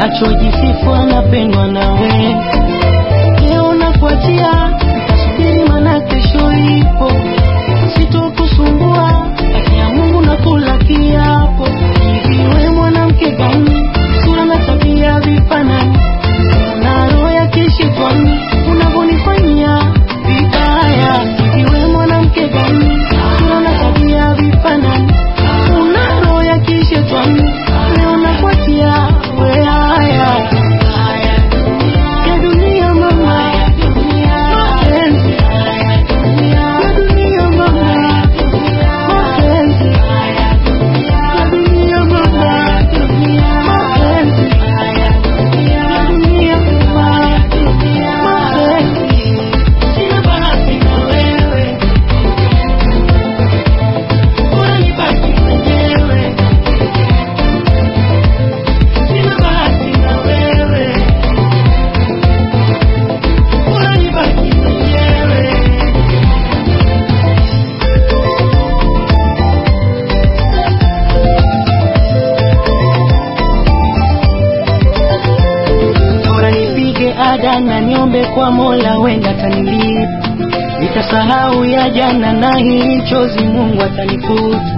nachojisifu anapendwa nawe. Leo nakuachia, nitasubiri maana kesho ipo, sitokusumbua, haki ya Mungu na kula kiapo. Hivi we mwanamke gani, sura na tabia vifanani, una roho ya kishetani, unavyonifanyia vibaya. Hivi we mwanamke gani, sura na tabia vifanani, una roho ya kishetani, leo nakuachia we haya ya dunia mama, mapenzi ya dunia mama, mapenzi ya dunia mama, mapenzi ya dunia mama, mapenzi. Sina bahati na wewe, bora nibaki mwenyewe. Sina bahati na wewe Bora nibaki mwenyewe. Bora nipige ada na niombe kwa Mola, wenda atanilipa. Nitasahau ya jana na hii chozi Mungu atanifuta.